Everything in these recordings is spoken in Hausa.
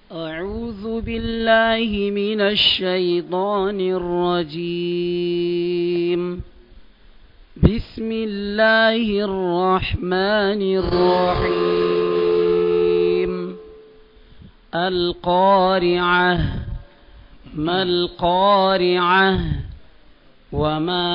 أعوذ بالله من الشيطان الرجيم بسم الله الرحمن الرحيم القارعة ما القارعة وما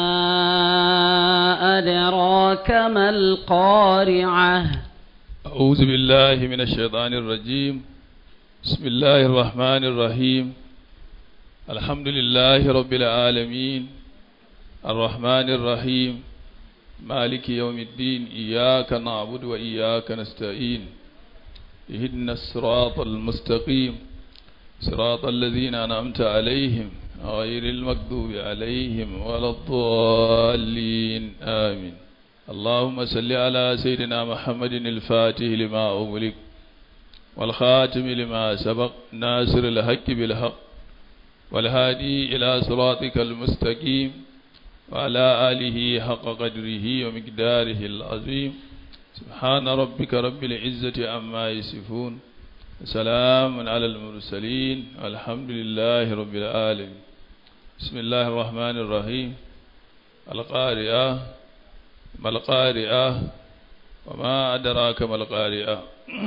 أدراك ما القارعة أعوذ بالله من الشيطان الرجيم بسم الله الرحمن الرحيم الحمد لله رب العالمين الرحمن الرحيم مالك يوم الدين إياك نعبد وإياك نستعين اهدنا الصراط المستقيم صراط الذين أنعمت عليهم غير المكذوب عليهم ولا الضالين آمين اللهم صل على سيدنا محمد الفاتح لما أغلق والخاتم لما سبق ناصر الحق بالحق والهادي إلى صراطك المستقيم وعلى آله حق قدره ومقداره العظيم سبحان ربك رب العزة عما يصفون سلام على المرسلين والحمد لله رب العالمين بسم الله الرحمن الرحيم القارئة ما القارئة وما أدراك ما القارئة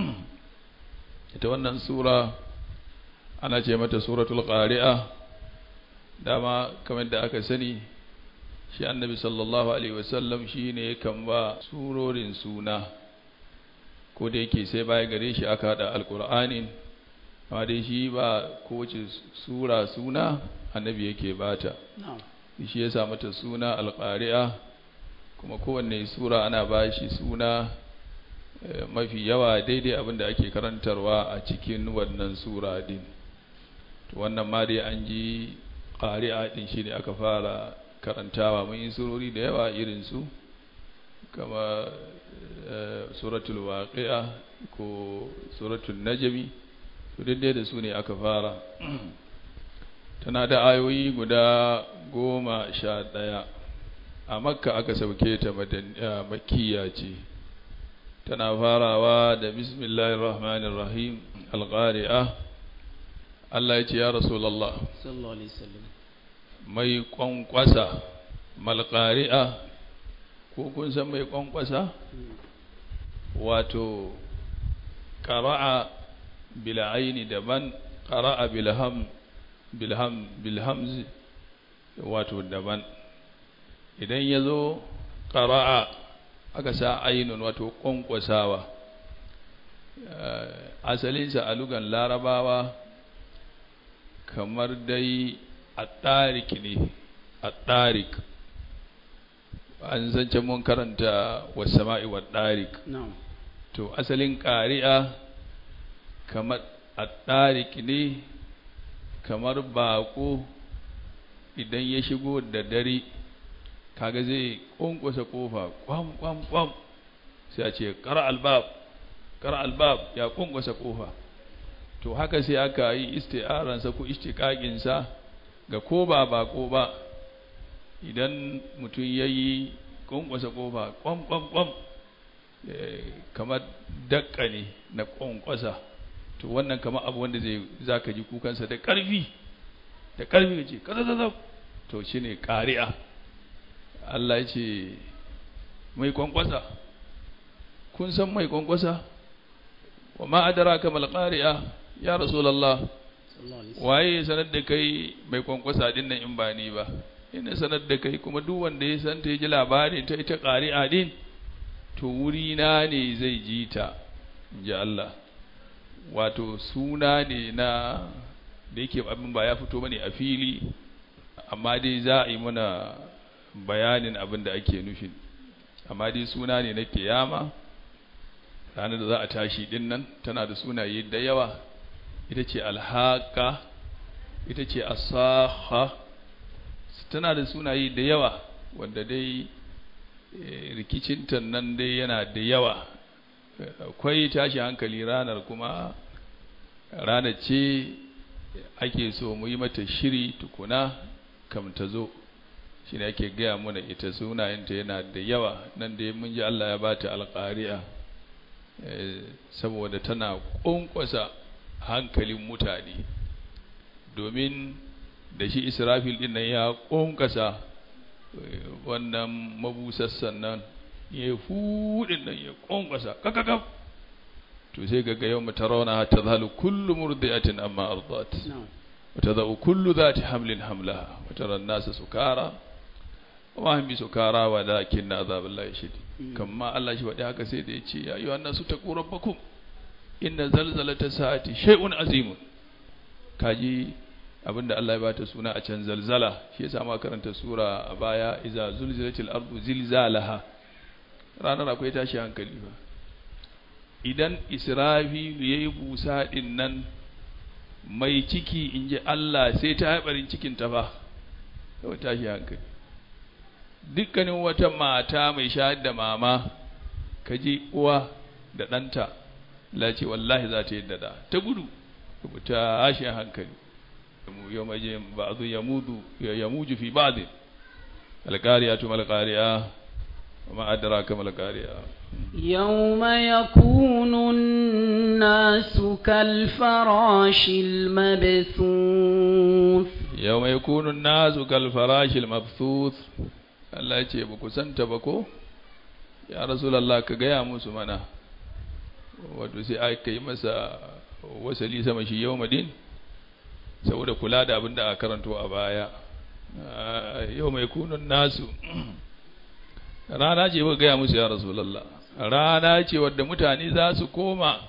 ita wannan sura ana ce mata suratul qari'a dama kamar da aka sani shi annabi sallallahu alaihi wasallam shine kan ba surorin suna ko da yake sai baya gare shi aka hada alqur'anin amma dai shi ba kowace sura suna annabi yake bata shi ya sa mata suna alqari'a kuma kowanne sura ana ba shi suna mafi yawa daidai abin da ake karantarwa a cikin wannan sura din to wannan ma dai an ji ƙari'a din shi ne aka fara karantawa mun yi surori da yawa irin su kama suratul waqi'a ko suratul najmi to daidai da su ne aka fara tana da ayoyi guda goma sha ɗaya a makka aka sauke ta makiya ce tana farawa da bismillahir rahmanir rahim alqari'a Allah ya ce ya rasulullah sallallahu alaihi wasallam mai kwankwasa malqari'a ko kun san mai kwankwasa wato qara'a bil aini daban qara'a bil ham bil ham bil hamz wato daban idan yazo qara'a aka sa ainun wato kwankwasawa asalinsa a lugan larabawa kamar dai a tarik ne a tarik an zance mun karanta wasama'i wa tarik to asalin ƙari'a kamar a tarik ne kamar baƙo idan ya shigo da dare kaga zai kunkusa kofa kwam kwam kwam sai a ce kar albab kar albab ya kunkusa kofa to haka sai aka yi isti'aransa ko istiqaqinsa ga ko ba bako ba idan mutum yayi kunkusa kofa kwam kwam kwam kamar dakka ne na kunkusa to wannan kamar abu wanda zai zaka ji kukansa da karfi da karfi kace kaza to shine qari'a Allah ya ce mai kwankwasa kun san mai kwankwasa wa ma adraka mal qari'a ya rasulullah waye sanar da kai mai kwankwasa din nan in ba ni ba ina sanar da kai kuma duk wanda ya san ta ji labarin ta ita qari'a din to wuri na ne zai ji ta inji Allah wato suna ne na da yake abin ba ya fito bane a fili amma dai za a yi mana bayanin abin da ake nufin amma dai suna ne na kiyama ranar da za a tashi din nan tana da sunaye da yawa ita ce alhaka ita ce asaha tana da sunaye da yawa wanda dai rikicinta nan dai yana da yawa akwai tashi hankali ranar kuma ranar ce ake so mu yi mata shiri tukuna kam ta zo shi ne ake gaya mana ita sunayenta yana da yawa nan da mun ji Allah ya bata alƙari'a saboda tana ƙunƙwasa hankalin mutane domin da shi israfil din nan ya ƙonƙasa wannan mabusassan nan ya fuɗin nan ya ƙonƙasa kakakaf to sai ga yau mutarauna ta zalu kullu murdi'atin amma ardat wata za'u kullu zati hamlin hamlaha wata ran nasa sukara wa hum sukara wa lakin azabillahi shadid kamma Allah shi faɗi haka sai da ya ce ya ayyuhan nasu taqu rabbakum inna zalzalata sa'ati shay'un azimun kaji abinda Allah ya bata suna a can zalzala shi yasa ma karanta sura a baya iza zulzilatil ardu zilzalaha ranar akwai tashi hankali ba idan israfil yayi busa din nan mai ciki inji Allah sai ta haibarin cikin ta fa kawai tashi hankali dukkanin wata mata mai shayar da mama kaji uwa da ɗanta la ce wallahi za ta yi da ta gudu ta ashin hankali يوم بعض يموج يموج في بعض القارعة ما القارعة وما أدراك ما القارعة يوم يكون الناس كالفراش المبثوث يوم يكون الناس كالفراش المبثوث Allah ce ba ku santa ba ko ya rasulallah ka gaya musu mana wato sai aka yi masa wasali sama shi yau madin saboda kula da abin da a karanto a baya yau mai kunun nasu rana ce ba gaya musu ya rasulallah rana ce wadda mutane za su koma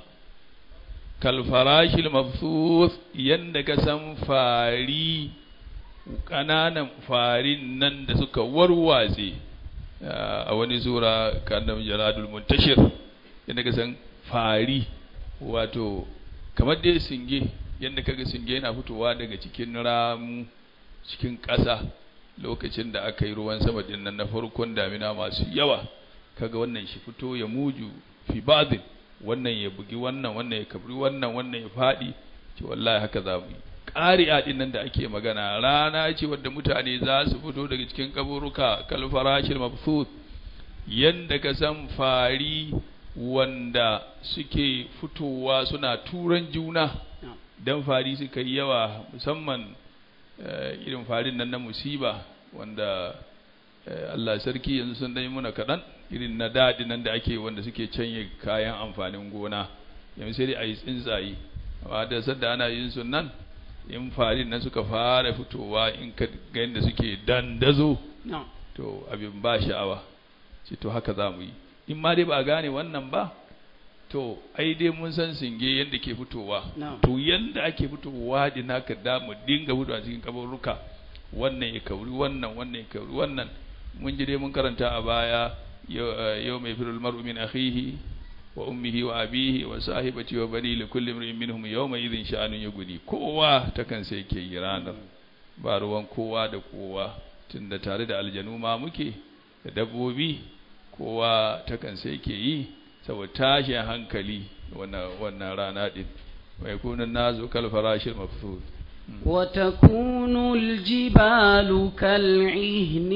kalfarashil mafsus yadda ka san fari ƙananan farin nan da suka warwatse a wani sura kanan jaradul muntashir yadda ka san fari wato kamar dai singe yadda kaga singe yana fitowa daga cikin ramu cikin ƙasa lokacin da aka yi ruwan sama din nan na farkon damina masu yawa kaga wannan shi fito ya muju fi badin wannan ya bugi wannan wannan ya kabri wannan wannan ya faɗi ce wallahi haka za mu yi ƙari'a din nan da ake magana rana ce wadda mutane za su fito daga cikin kaburuka kalfarashil mabthut yanda ka san fari wanda suke fitowa suna turan juna dan fari suka yi yawa musamman irin farin nan na musiba wanda Allah sarki yanzu sun dai muna kaɗan irin na daɗi nan da ake wanda suke canye kayan amfanin gona yanzu sai dai a yi tsuntsaye amma da sadda ana yin su nan in farin nan suka fara fitowa in ka ga yadda suke dandazo to abin ba sha'awa ce to haka za mu yi in ma dai ba a gane wannan ba to ai dai mun san singe yadda ke fitowa to yadda ake fitowa din haka da mu dinga fitowa cikin kabaruka wannan ya kauri wannan wannan ya kauri wannan mun ji dai mun karanta a baya yau mai firul mar'u min akhihi wa ummihi wa abihi wa sahibati wa bani li kulli imrin minhum yawma idhin sha'anun yughni kowa ta kan sai ke yi ranar ba ruwan kowa da kowa tunda tare da aljanu ma muke da dabbobi kowa ta kan sai ke yi saboda tashin hankali wannan rana din mai kunan nazu kal farashil mafsud وتكون الجبال كالعهن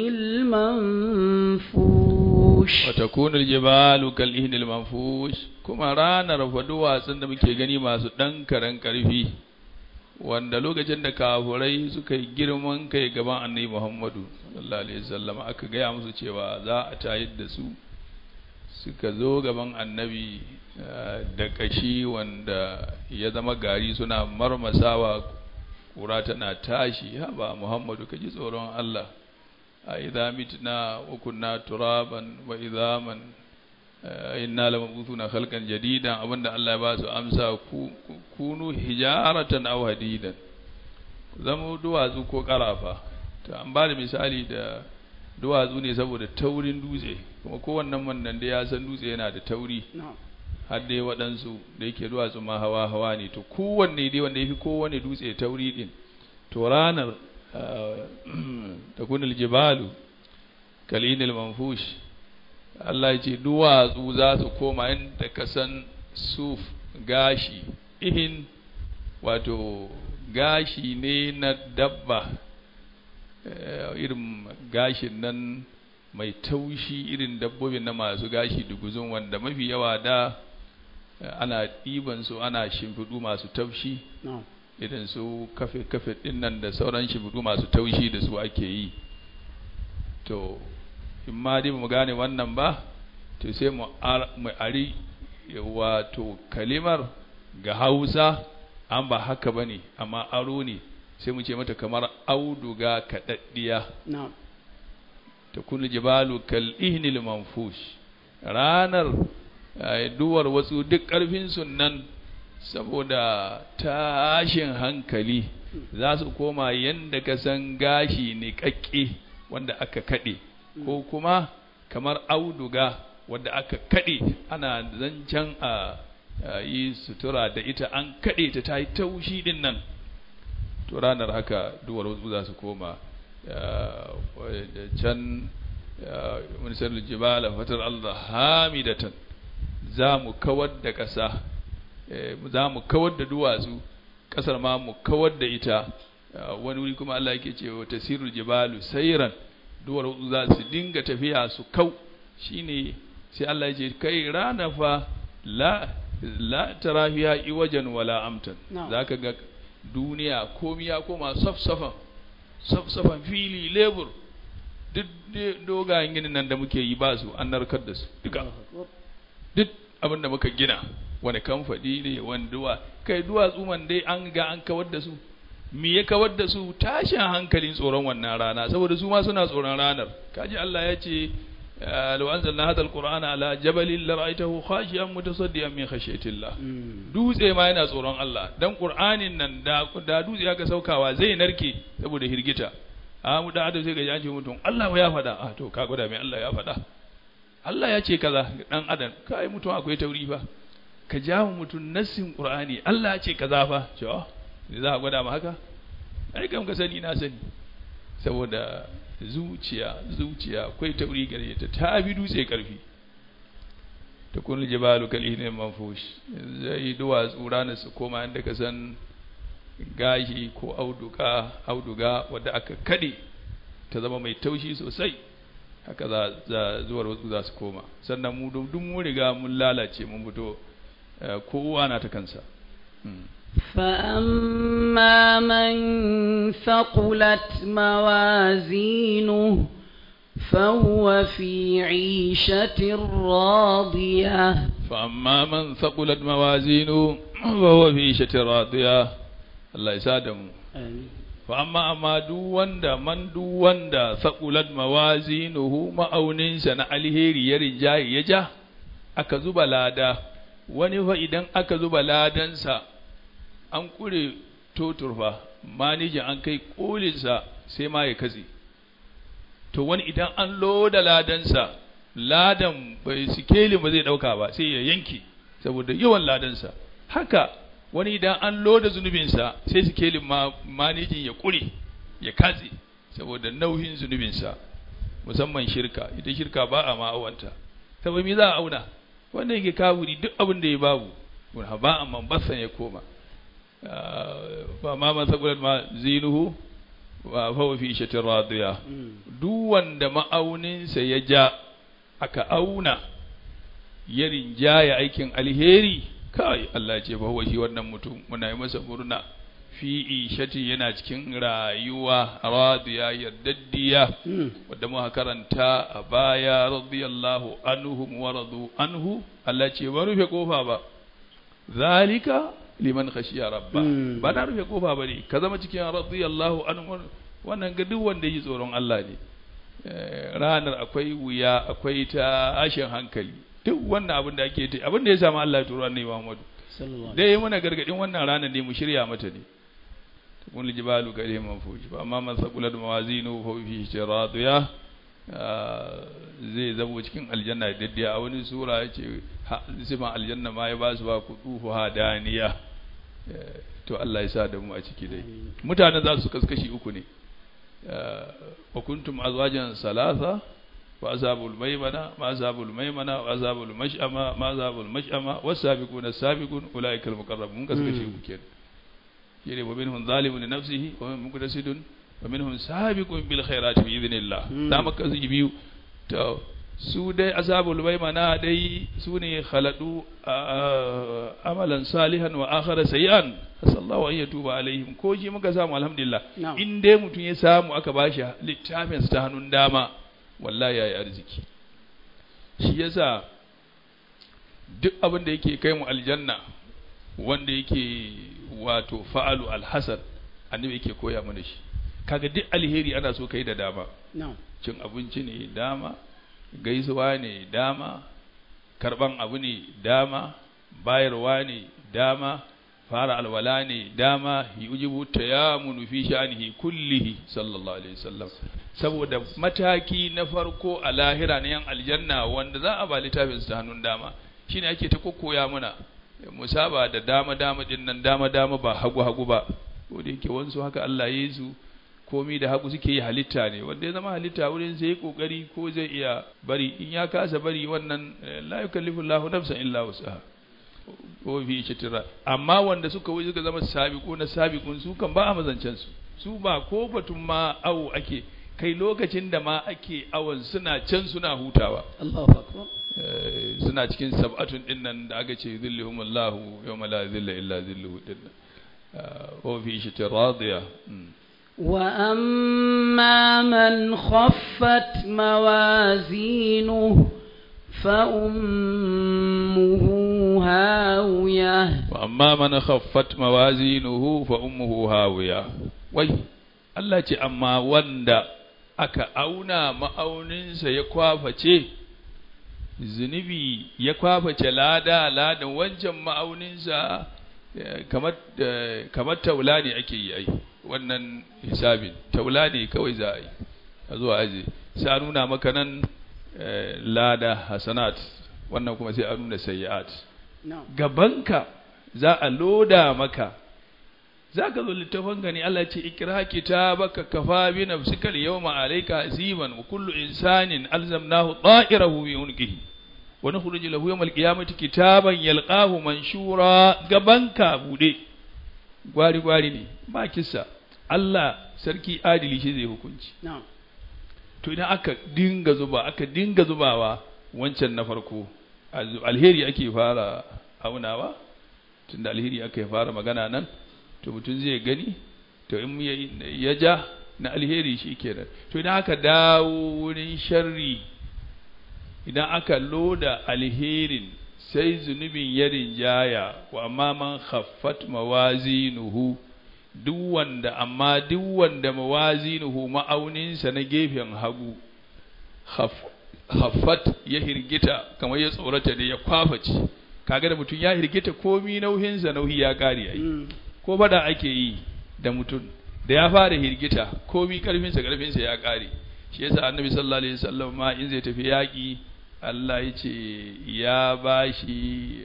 المنفوش وتكون الجبال كالعهن المنفوش kuma ranar faduwatsun da muke gani masu ɗan karen ƙarfi wanda lokacin da kafurai suka yi girman kai gaban annabi Muhammadu sallallahu alaihi wasallam aka gaya musu cewa za a tayar da su suka zo gaban annabi da kashi wanda ya zama gari suna marmasawa kura tana tashi haba muhammadu ka ji tsoron Allah a idza mitna wa kunna turaban wa idhaman inna lamabusuna khalqan jadidan abinda Allah ya ba su amsa kunu hijaratan aw hadidan zama duwatsu ko karafa to an ba da misali da duwatsu ne saboda taurin dutse kuma kowannen wannan da ya san dutse yana da tauri har dai waɗansu da yake duwatsu ma hawa hawa ne to kowanne dai wanda yafi kowanne dutse tauri din to ranar ta kunil jibalu kalinil manfush Allah ya ce duwatsu za su koma inda ka san suf gashi ihin wato gashi ne na dabba irin gashin nan mai taushi irin dabbobin na masu gashi duguzun wanda mafi yawa da ana ɗiban su ana shimfiɗu masu taushi na'am irin su kafe kafe ɗin nan da sauran shimfiɗu masu taushi da su ake yi to in ma dai mu gane wannan ba to sai mu ar- mu ari wato kalimar ga hausa an ba haka ba ne amma aro ne sai mu ce mata kamar auduga kaɗaɗɗiya na'am takunu jibalu kal ihnil manfush ranar eh, duwar wasu duk ƙarfin nan saboda tashin hankali za su koma yadda ka san gashi ne kakke wanda aka kaɗe ko kuma kamar auduga wanda aka kaɗe ana zancen a a yi sutura da ita an kaɗe ta ta yi taushi din nan to ranar haka duwar wasu za su koma eh, da can minisar jibala fatar Allah hamidatan za mu kawar da ƙasa eh, za mu kawar da duwatsu ƙasar ma mu kawar da ita eh, wani wuri kuma Allah yake ce wa tasirul jibalu sayran duwar wasu za su dinga tafiya su kau shine sai Allah ya ce kai rana fa la la tara fiha iwajan wala amtan Na'am. zaka ga duniya komi ya koma safsafan safsafan fili lebur duk de- dogayen ginin nan da muke yi ba su an narkar da su duka duk abin da muka gina wani kamfani ne wani duwa kai duwatsu man dai an ga an kawar da su me ya kawar da su tashin hankalin tsoron wannan rana saboda su ma suna tsoron ranar kaji Allah ya ce آه، لو أنزلنا هذا القرآن على جبل لرأيته خاشعا متصديا من خشية الله Mm. dutse ma yana tsoron Allah dan Qur'anin nan da da dutse aka saukawa zai narke saboda hirgita a mu da adam sai ga ya ce mutum Allah ya faɗa a to ka gwada mai Allah ya faɗa Allah ya ce kaza ga dan adam kai mutum akwai tauri fa ka ja mu mutum nassin Qur'ani Allah ya ce kaza fa ce oh za a gwada ma haka ai kam ka sani na sani saboda zuciya zuciya akwai tauri gare ta ta bi dutse karfi ta kun jibalu kal ihnin manfush zai duwatsu ranar su koma inda ka san gashi ko auduga auduga wadda aka kade ta zama mai taushi sosai haka za, za zuwar wasu za su koma sannan mu duk mun riga mun lalace mun fito eh, kowa na ta kansa Mm. فأما من ثقلت موازينه فهو في عيشة راضية فأما من ثقلت موازينه فهو في عيشة راضية الله يسادم فأما أما duk wanda man duk wanda saqulat mawazinuhu ma'auninsa na alheri ya rinjaye ya ja aka zuba lada wani fa idan aka zuba ladansa an kure toturfa manijin an kai kolinsa sai ma ya katse to wani idan an loda ladansa ladan bai sikeli ba zai dauka ba sai ya yanke saboda yawan ladansa haka wani idan an loda zunubinsa sai sikelin ma manijin ya kure ya katse saboda nauyin zunubinsa musamman shirka ita shirka ba a ma'awanta saboda me za a auna wanda yake kafiri duk abin da ya babu ba a mambasan ya koma fa ma man saqulat ma zinuhu wa fa fi shatin radiya duk wanda ma'auninsa ya ja aka auna ya rinjaya aikin alheri kai Allah ce fa huwa shi wannan mutum muna yi masa murna fi ishati yana cikin rayuwa radiya yardaddiya wadda muka karanta a baya radiyallahu anhum wa radu anhu Allah ce ba rufe kofa ba zalika liman khashiya rabba ba na rufe kofa ba ne ka zama cikin radiyallahu anhu wannan ga duk wanda yi tsoron Allah ne ranar akwai wuya akwai ta ashin hankali duk wannan abin da ake ta abin da ya samu Allah ya turo annabi Muhammadu dai yi mana gargadin wannan ranar ne mu shirya mata ne kun jibalu kare man fuji ba amma man saqulat mawazinu fa fi shiradiya zai zamo cikin aljanna da daddiya a wani sura yace sifan aljanna ma ya ba su ba kudufu hadaniya to Allah ya sa da mu a ciki dai mutane za su kaskashi uku ne wa kuntum azwajan salasa wa azabul maimana ma azabul maimana wa azabul mash'ama ma azabul mash'ama was-sabiquna as-sabiqun ulaika al-muqarrabun kaskashi uku kenan shine wa minhum zalimun li nafsihi wa minhum muqtasidun wa minhum sabiqun bil khairati bi idhnillah da maka su biyu to su dai ashabul maimana dai su ne khaladu amalan salihan wa akhara sayyan sallallahu an yatuba alaihim ko shi muka samu alhamdulillah Na'am. in dai mutum ya samu aka bashi littafin ta hannun dama wallahi yayi arziki shi yasa duk abin da yake kai mu aljanna wanda yake wato fa'alu alhasan annabi yake koya mana shi kaga duk alheri ana so kai da dama na'am cin abinci ne dama gaisuwa ne dama karban abu ne dama bayarwa ne dama fara alwala ne dama yujibu tayamunu fi sha'nihi kullihi sallallahu alaihi wasallam saboda mataki na farko a lahira na yan aljanna wanda za a ba littafin su ta hannun dama shine ake ta kokkoya muna musaba da dama dama din nan dama dama ba hagu hagu ba ko da yake wansu haka Allah ya yi su komi da hagu suke yi halitta ne wanda ya zama halitta wurin sai kokari ko zai iya bari in ya kasa bari wannan eh, la yukallifu Allahu nafsan illa wus'aha ko fi shatira amma wanda suka wuce suka zama sabiqu na sabiqun su kan ba a mazancen su su ba ko batun ma awo ake kai lokacin da ma ake awon suna can suna hutawa Allahu akbar Eh, suna cikin sab'atun din nan da aka ce zillihum Allahu yawma la zilla illa zilluhu din nan Ah, ko fi shatira radiya Mm. وأما من خفت موازينه فأمه هاوية وأما من خفت موازينه فأمه هاوية wai Allah ce amma wanda aka auna ma'auninsa ya kwaface zunubi ya kwaface lada ladan wancan ma'auninsa eh, kamar eh, kamar taula ne ake yi ai wannan hisabin taula ne kawai za a yi a zuwa aje sai a nuna maka nan eh, lada hasanat wannan kuma sai a nuna sayyi'at نعم gabanka za a loda maka za ka zo littafin gani Allah ce ikra kitabaka kafa bi nafsika al-yawma alayka hasiban wa kullu insanin alzamnahu ta'irahu bi unqihi wa nukhruju lahu yawm al-qiyamati kitaban yalqahu manshura gabanka bude gwari gwari ne ba kissa Allah sarki adili shi zai hukunci نعم to idan aka dinga zuba aka dinga zubawa wancan na farko al- alheri ake fara aunawa tunda alheri aka fara magana nan to mutum zai gani to in ya- ya ja na alheri shi kenan to idan aka dawo wurin sharri idan aka loda alherin sai zunubin ya rinjaya wa amma man khaffat mawazinuhu duk wanda amma duk wanda mawazinuhu ma'auninsa na gefen hagu khaf- haffat ya hirgita kamar ya tsorata da ya kwafaci kaga da mutum ya hirgita komi nauhinsa nauyi ya kare ai مم. ko fada ake yi da mutum da ya fara hirgita komi karfinsa karfinsa ya kare shi yasa annabi sallallahu alaihi wasallam ma in zai tafi yaki Allah ya ce ya bashi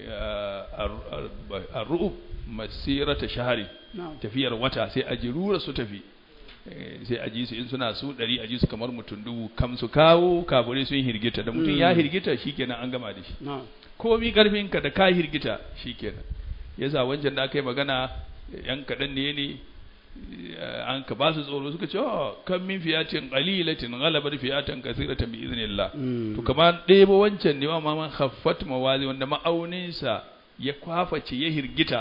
ar-ru'ub masirata shahari نعم tafiyar wata sai a jirura su tafi Eh, sai a ji su in suna su ɗari a ji su kamar mutum dubu kam su kawo kafirai sun hirgita da mutum ya Mm. hirgita shikenan an gama da shi نعم komi karfinka da ka hirgita shikenan yasa wancan da aka yi magana yan kaɗan ne ne eh, an ka ba su tsoro suka ce oh kan min fiyatin qalilatin ghalabat fiyatan kathiratan bi idhnillah مم. to kamar ɗebo wancan ne ma man khaffat mawazi wanda ma'auninsa ya kwaface ya hirgita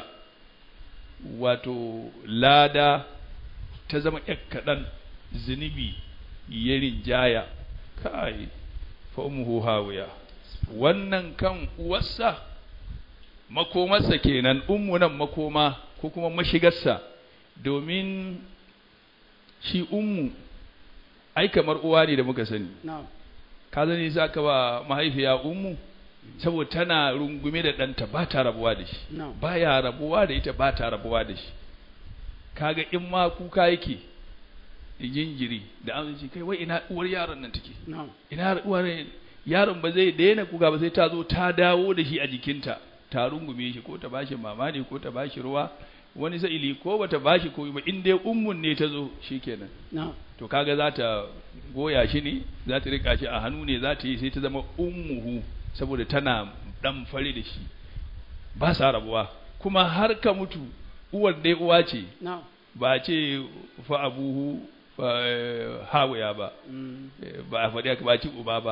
wato lada ta zama ƴar kaɗan zunubi ya rinjaya kai fa ummuhu hawiya wannan kan uwarsa makomarsa kenan ummu nan makoma ko kuma mashigarsa domin shi ummu ai kamar uwa ne da muka sani نعم ka zane za ka ba mahaifiya ummu saboda tana rungume da ɗanta ba ta rabuwa da shi نعم ba ya rabuwa da ita ba ta rabuwa da shi kaga in ma kuka yake jinjiri da an ce kai wai ina uwar yaron nan take نعم ina uwar yaron ba zai daina kuka ba sai ta zo ta dawo da shi a jikinta ta rungume shi ko ta bashi mama ne ko ta bashi ruwa wani sa'ili ko bata bashi ko ba in dai ummun ne ta zo shikenan نعم to kaga za ta goya shi ne za ta rika shi a hannu ne za ta yi sai ta zama ummuhu saboda tana dan fare da shi ba sa rabuwa kuma har ka mutu uwar dai uwa ce نعم ba ce fa abuhu fa eh, hawaya ba مم. Eh, ba a faɗi aka ba ci uba ba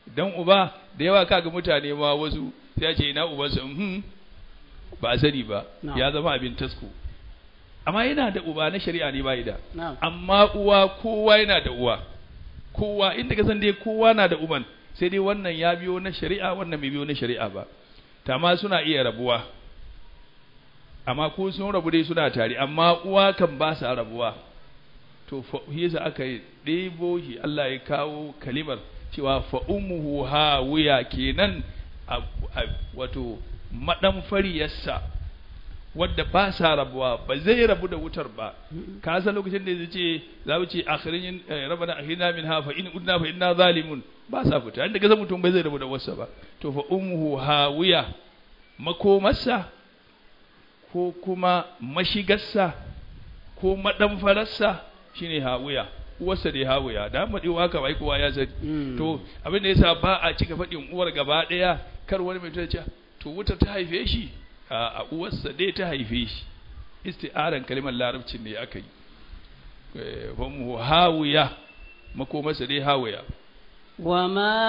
dan uba da yawa kaga mutane ma wasu sai ya ce ina ubansa mhm ba a sani ba Na'am. ya zama abin tasko amma yana da uba na shari'a ne bai da na'am amma uwa kowa yana da uwa kowa inda ka san dai kowa na da uban sai dai wannan ya biyo na shari'a wannan bai biyo na shari'a ba ma suna iya rabuwa amma ko sun rabu dai suna tare amma uwa kan ba sa rabuwa to fa yasa aka yi ɗebo shi Allah ya kawo kalimar cewa fa ummuhu hawiya kenan a- a- wato madan fariyarsa wadda ba sa rabuwa ba zai rabu da wutar ba ka san lokacin da zai ce za mu ce akhirin rabana akhirina min ha fa in udna fa inna zalimun ba sa fita inda kaza mutum bai zai rabu da wasa ba to fa ummuhu hawiya makomarsa ko kuma mashigarsa ko maɗamfararsa shine hawiya uwarsa dai hawiya da maɗi haka bai kowa ya sani Mm. to abin da yasa ba a cika faɗin uwar gaba ɗaya kar wani mai ce to wuta ta haife shi a a uwarsa dai ta haife shi isti'aran kalimar larabcin ne aka yi Eh, fa mu hawiya makomarsa dai hawiya وما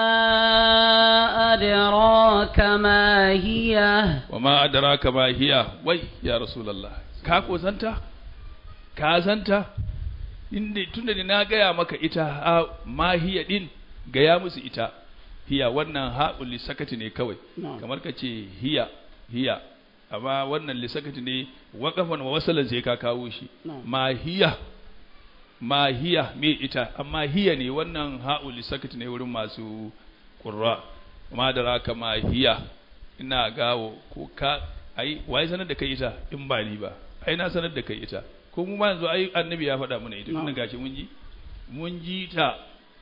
أدراك ما هي wa ma adraka ma hiya wai ya rasulullah ka ko santa ka santa inda tunda ni na gaya maka ita ha ma hiya din gaya musu ita hiya wannan ha'ul lisakati ne kawai نعم kamar ka ce hiya hiya amma wannan lisakati ne waqafan wa wasalan sai ka kawo shi نعم ma hiya ma hiya me ita amma hiya ne wannan ha'ul lisakati ne wurin masu qurra ma daraka ma hiya ina gawo ko ka ai wai sanar da kai ita in ba ni ba ai na sanar da kai ita ko mu ma yanzu ai annabi ya faɗa mana ita tunda Na'am. gashi mun ji mun ji ta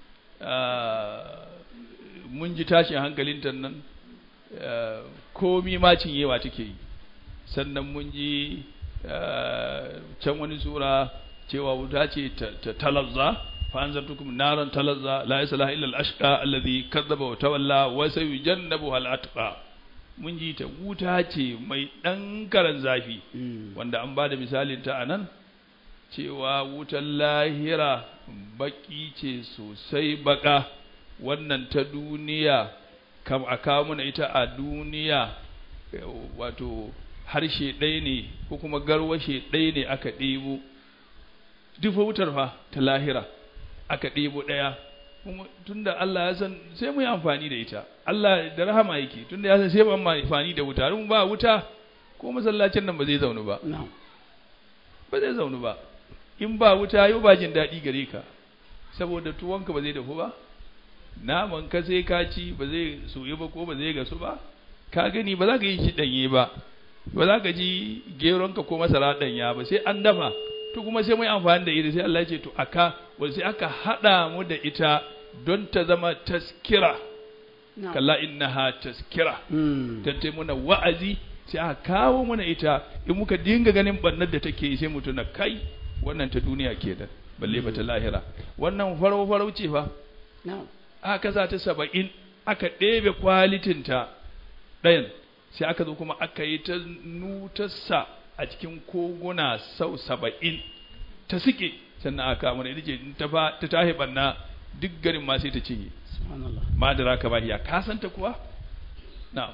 ah, mun ji tashin hankalinta nan ah, komi ma cinyewa take yi sannan mun ji ah, can wani sura cewa wuta ce ta ta talazza fa anzartukum naran talazza la ilaha illa al-ashqa alladhi kadzaba wa tawalla wa sayujannabu al-atqa mun ji ta wuta ce mai dan karan zafi Mm. wanda an ba da misalin ta anan cewa wutan lahira baki ce sosai baka wannan ta duniya kam a kawo mana ita a duniya eh, wato harshe ɗaya ne ko kuma garwashe ɗaya ne aka ɗebo duk fa wutar fa ta lahira aka ɗebo ɗaya kuma tunda Allah ya san sai mu yi amfani da ita Allah da rahama yake tunda ya san sai mu yi amfani da wuta mun ba wuta ko masallacin nan ba zai zaunu ba نعم ba zai zaunu ba in ba wuta yau ba jin daɗi gare ka saboda tuwonka ba zai dafu ba naman ka sai ka ci ba zai soyu ba ko ba zai gasu ba ka gani ba za ka yi shi ɗanye ba ba za ka ji geronka ko masara ɗanya ba sai an dafa to kuma sai mai amfani da ita sai Allah ya ce to aka wanda sai aka haɗa mu da ita don ta zama taskira نعم kalla innaha taskira Mm. tattai muna wa'azi sai aka kawo mana ita in muka dinga ganin bannar da take yi sai mu tuna kai wannan ta duniya kenan balle ba ta lahira wannan farau farau ce fa نعم aka sa ta saba'in aka ɗebe kwalitinta ɗayan sai aka zo kuma aka yi ta nutarsa a cikin koguna sau saba'in ta suke sannan aka mana ita ce in ta fa ta tahi banna duk garin ma sai ta cinye سبحان الله ma da raka ba hiya ka santa kuwa na'am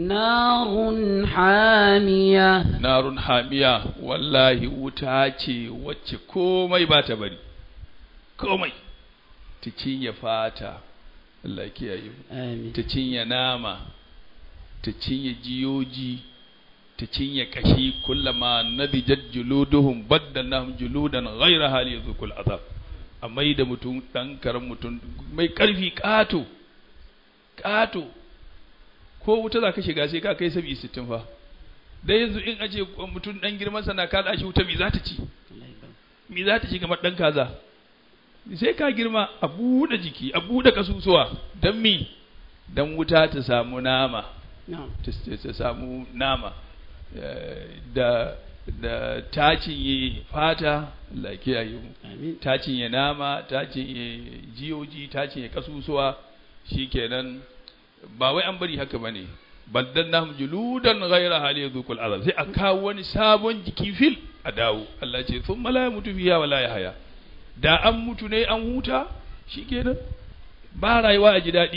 نار حامية narun hamiya wallahi wuta ce wacce komai ba ta bari komai ta cinye fata Allah ya kiyaye mu آمين ta cinye nama ta cinye jiyoji ta cinye kashi kullama nadijat juluduhum baddalnahum juludan ghayra hali yadhukul azab amma da mutum dan karan mutum mai karfi kato kato ko wuta za ka shiga sai ka kai sabi sittin fa da yanzu in ace mutum dan girman sana ka da shi wuta me za ta ci الله يبارك. me za ta ci kamar ɗan kaza sai ka girma a buɗe jiki a buɗe kasusuwa don mi don wuta ta samu nama نعم ta ta samu nama Eh, da da ta cinye fata Allah ya kiyaye mu آمين ta cinye nama ta cinye jiyoji ta cinye kasusuwa shikenan ba wai an bari haka bane baddannahum juludan ghayra hali yadhukul azab sai a kawo wani sabon jiki fil a dawo Allah ce thumma la yamutu fiha wala yahya da an mutu ne an huta shikenan ba rayuwa a ji daɗi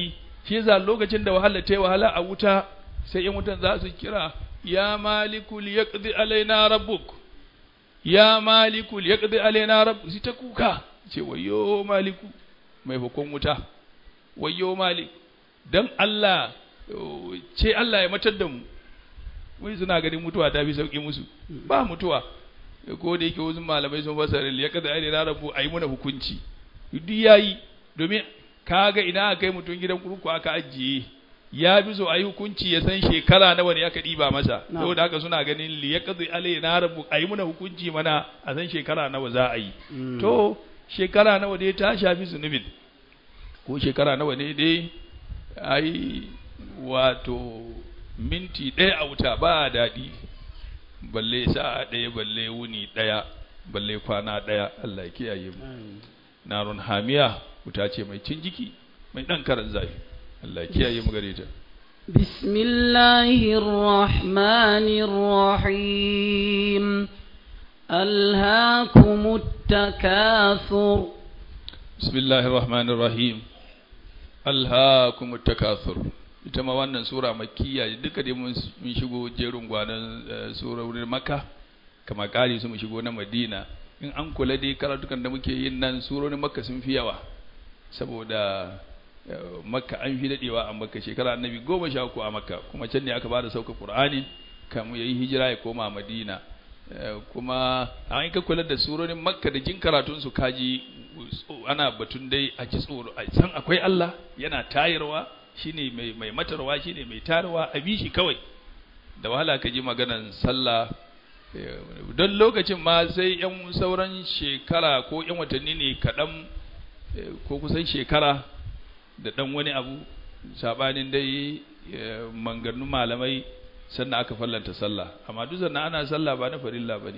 shi yasa lokacin da wahala ta yi wahala a wuta sai yan wutan za su kira ya maliku liyaqdi alaina rabbuk ya maliku liyaqdi alaina rabbuk shi ta kuka ce wayo maliku mai hukun wuta wayo malik dan Allah ce Allah ya matar da mu wai suna ganin mutuwa ta fi sauki musu ba mutuwa ko da yake wasu malamai sun fasara liyaqdi alaina rabbu ayi muna hukunci duk yayi domin kaga ina aka kai mutum gidan kurku aka ajiye ya bi so ayi hukunci ya san shekara nawa ne aka diba masa Na'am. saboda haka suna ganin li yaqdi alaina rabbu ayi muna hukunci mana a san shekara nawa za a yi Mm. to shekara nawa dai ta shafi zunubin ko shekara nawa ne dai ai wato minti ɗaya a wuta ba daɗi balle sa'a ɗaya balle wuni ɗaya balle kwana ɗaya Allah ya kiyaye mu Amin. narun hamiya wuta ce mai cin jiki mai ɗan karan zafi Allah ya kiyaye mu gare ta بسم الله الرحمن الرحيم ألهاكم التكاثر bismillahir rahmanir rahim alhaakumut takathur ita ma wannan sura makkiya duka dai mun mun shigo jerin gwanan eh, surorin makka kama kari su mu shigo na madina in an kula dai karatukan da muke yin nan surorin makka sun fi yawa saboda eh, makka an fi dadewa a makka shekara annabi goma sha uku a makka kuma can ne aka bada sauka qur'ani kamu yayi hijira ya koma madina Eh, kuma an ka kula da surorin makka da jin karatun su kaji tso- ana batun dai a ji tsoro a san akwai Allah yana tayarwa shine mai mai matarwa shine mai tarwa a bi shi kawai da wahala ka ji maganan sallah eh, don lokacin ma sai yan sauran shekara ko yan watanni ne kaɗan eh, ko kusan shekara da ɗan wani abu sabanin dai eh, manganun malamai sannan aka fallanta sallah amma duk sannan ana sallah ba na farilla ba ne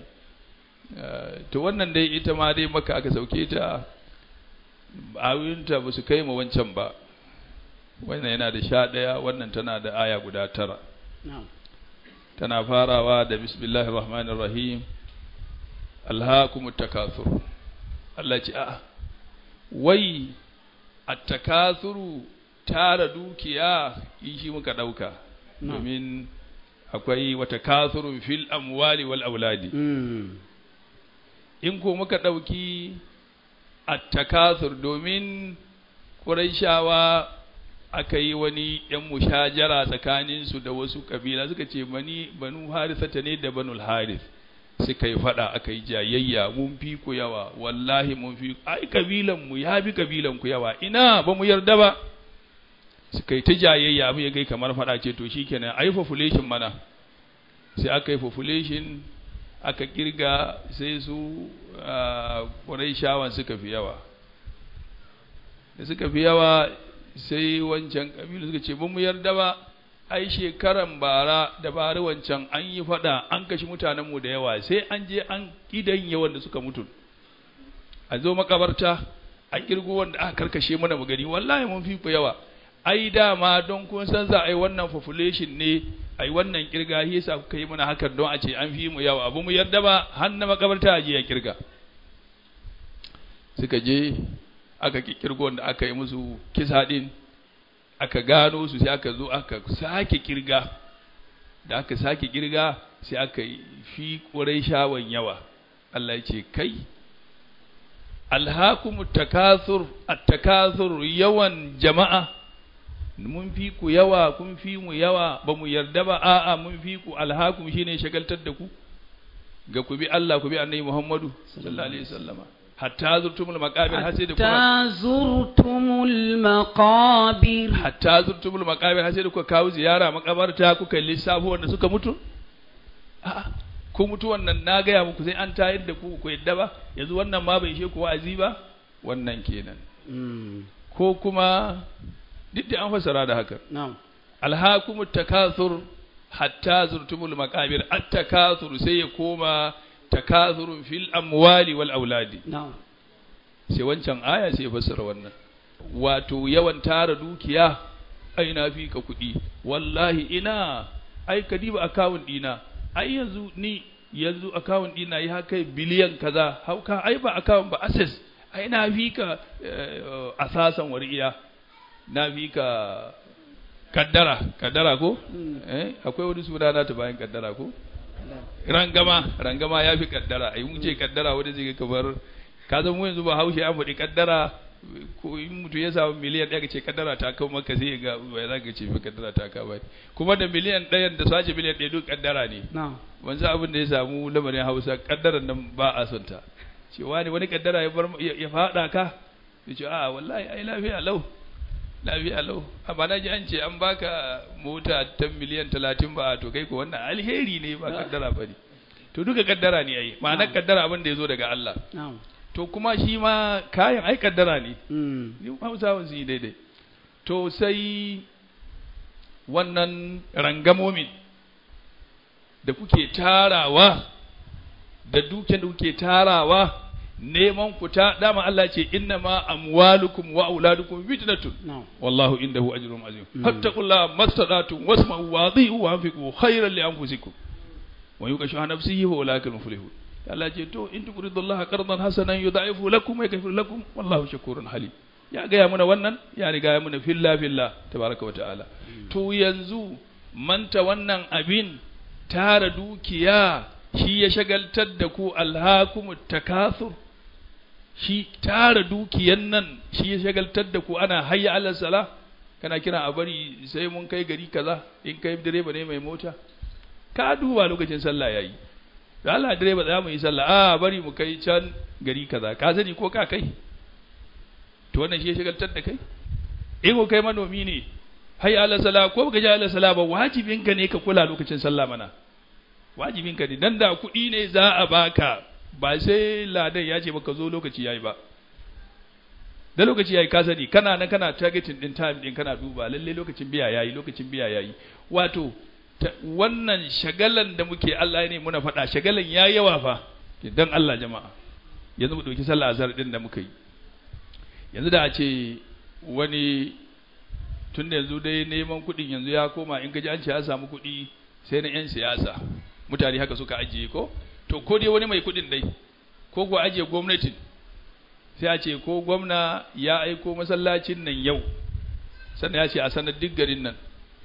to wannan dai ita ma dai maka aka sauke ta ayoyinta ba su kai ma wancan ba wannan yana da sha ɗaya wannan tana da aya guda tara نعم tana farawa da bismillahir rahmanir rahim alhaakumut takathur Allah ce a'a wai at-takathuru tara dukiya in shi muka dauka Na'am. domin akwai wata kathurun fil amwali wal auladi مم. in ko muka ɗauki attakathur domin ƙuraishawa aka yi wani ‘yan mushajara tsakaninsu da wasu ƙabila suka ce bani banu harisata ne da banul haris suka yi faɗa aka yi jayayya mun fi ku yawa wallahi mun fi ai ƙabilanmu ya bi ƙabilanku yawa ina ba mu yarda ba suka yi ta jayayya abin ya kai kamar faɗa ce to shikenan ai population mana sai aka yi population aka kirga sai su shawan suka fi yawa da suka fi yawa sai wancan ƙabilu suka ce ba mu yarda ba ai shekaran bara da bari wancan an yi fada an kashi mutanenmu da yawa sai an je an idan yawan da suka mutu a zo makabarta a kirgo wanda aka karkashe mana mu gani wallahi mun fi ku yawa ai dama don kun san za a yi wannan population ne ai wannan kirga shi yasa kuka yi mana hakan don a ce an fi mu yawa abu mu yarda ba har na makabarta a je ya kirga suka je aka kirgo da aka yi musu kisa din aka gano su sai aka zo aka sake kirga da aka sake kirga sai aka yi fi ƙurai shawan yawa Allah ya ce kai alhakum takathur at-takathur yawan jama'a mun fi ku yawa kun fi mu yawa ba mu yarda ba a'a mun fi ku alhakum shine shagaltar da ku ga ku bi Allah ku bi annabi Muhammadu sallallahu alaihi wasallama hatta zurtumul maqabir har sai da kuma حتى زرتم المقابر hatta zurtumul maqabir har sai da kuka kawo ziyara makabarta kuka lissafo wanda suka mutu a'a ko mutuwan nan na gaya muku sai an tayar da ku ku yadda ba yanzu wannan ma bai ishe ku wa'azi ba wannan kenan مم. ko kuma duk da an fasara da haka نعم alhakumut takathur hatta zurtumul maqabir at takathur sai ya koma takathurun fil amwali wal auladi نعم sai wancan aya sai ya fassara wannan wato yawan tara dukiya ai na fi ka kuɗi wallahi ina ai ka diba akawun ɗina ai yanzu ni yanzu akawun ɗina ya kai biliyan kaza hauka ai ba akawun ba access ai na fi ka eh, asasan wariya na fi ka kaddara kaddara ko Mm. eh akwai wani suna na ta bayan kaddara ko rangama rangama ya fi kaddara ai mun ce kaddara wanda zai ga kamar ka zama mu yanzu ba haushe an faɗi kaddara ko in mutum ya samu miliyan ɗaya ka ce kaddara ta kawo maka sai ga ba za ka ce fi kaddara ta kawo ba kuma da miliyan ɗayan da sace miliyan ɗaya duk kaddara ne na'am wanzu abin da ya samu lamarin hausa kaddaran nan ba a son ta cewa ne wani kaddara ya bar ya ya faɗa ka ya ce a wallahi ai lafiya lau lafiya lau amma na ji an ce an baka mota ta miliyan talatin ba to kai ko wannan alheri ne ba kaddara ba ne to duka kaddara ne ai ma'anar kaddara abin da ya zo daga Allah na'am to kuma shi ma kayan ai kaddara ne mm ni hausawan su yi daidai to sai wannan rangamomin da kuke tarawa da dukiyar da kuke tarawa neman ku ta dama Allah ce inna ma amwalukum wa auladukum fitnatun na'am wallahu indahu ajrun azim Mm. fattaqullaha mastata'tum wasma'u wa adhi'u wa anfiqu khayran li anfusikum wa yuqashu nafsihi wa ulaika muflihun Allah ce to in tuqridullaha qardan hasanan yudha'ifu lakum wa yaghfir lakum wallahu shakurun halim ya gaya muna wannan ya riga ya muna filla filla tabaraka wa ta'ala to yanzu manta wannan abin tara dukiya shi ya shagaltar da ku alhakumut takathur shi tara dukiyan nan shi ya shagaltar da ku ana hayya alal sala kana kira a bari sai mun kai gari kaza in kai direba ne mai mota ka duba lokacin sallah yayi da Allah direba za mu yi sallah a bari mu kai can gari kaza ka sani ko ka kai to wannan shi ya shagaltar da kai in ko kai manomi ne hayya alal sala ko baka ji alal sala ba wajibinka ne ka kula lokacin sallah mana wajibinka ne dan da kuɗi ne za a baka ba sai ladan ya ce baka zo lokaci yayi ba da lokaci yayi ka sani kana nan kana targeting din time din kana duba lalle lokacin biya yayi lokacin biya yayi wato ta- wannan shagalan da muke Allah ne muna faɗa shagalan ya yawa fa dan Allah jama'a yanzu mu dauki sallah azhar din da muka yi yanzu da a ce wani tun da yanzu dai neman kuɗin yanzu ya koma in gaji an ce ya samu kuɗi sai na 'yan siyasa mutane haka suka ajiye ko to ko dai wani mai kuɗin dai ko ko ajiye gwamnatin sai a ce ko gwamna ya aiko masallacin nan yau sannan ya ce a sanar duk garin nan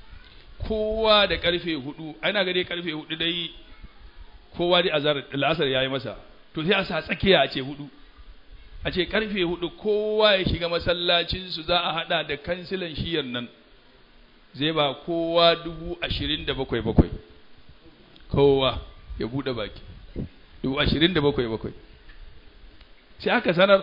kowa da karfe hudu ana ga dai karfe hudu dai kowa dai azar la'asar ya yi masa to sai a sa tsakiya a ce hudu a ce karfe hudu kowa ya shiga masallacinsu za a hada da kansilan shiyar nan zai ba kowa dubu ashirin da bakwai bakwai kowa ya buɗe baki dubu ashirin da bakwai bakwai sai aka sanar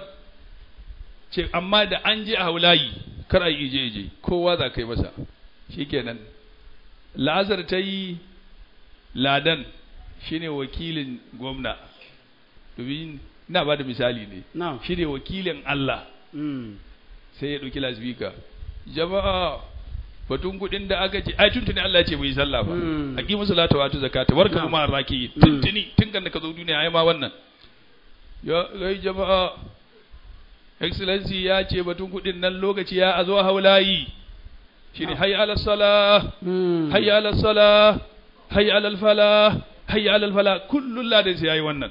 ce amma da an je a haulayi kar a yi ije ije kowa za ka yi masa shikenan lazar ta yi ladan shine wakilin gwamna domin ina ba da misali ne na'am shine wakilin Allah mm sai ya ɗauki lasbika jama'a batun kuɗin da aka ce ai tuntuni Allah ya ce mu yi sallah fa Mm. aqimu salata wa atu zakata warka Na'am. kuma raki Mm. tuntuni tun kan da ka zo duniya ai ma wannan ya gai jama'a excellency ya ce batun kuɗin nan lokaci ya a zo haulayi shine Na'am. hayya ala salah mm hayya ala salah hayya ala falah hayya ala falah kullun ladan sai yayi wannan